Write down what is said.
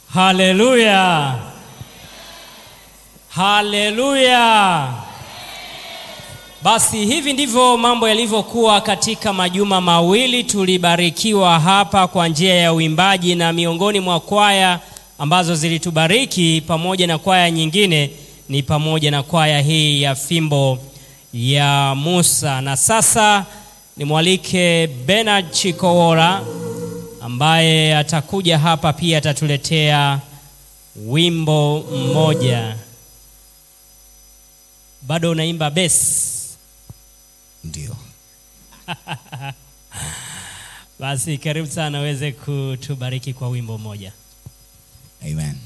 Haleluya, haleluya. Basi hivi ndivyo mambo yalivyokuwa katika majuma mawili. Tulibarikiwa hapa kwa njia ya uimbaji, na miongoni mwa kwaya ambazo zilitubariki pamoja na kwaya nyingine ni pamoja na kwaya hii ya fimbo ya Musa. Na sasa nimwalike Bernard Chikowora ambaye atakuja hapa pia atatuletea wimbo mmoja. Bado unaimba besi? Ndio. Basi karibu sana uweze kutubariki kwa wimbo mmoja. Amen.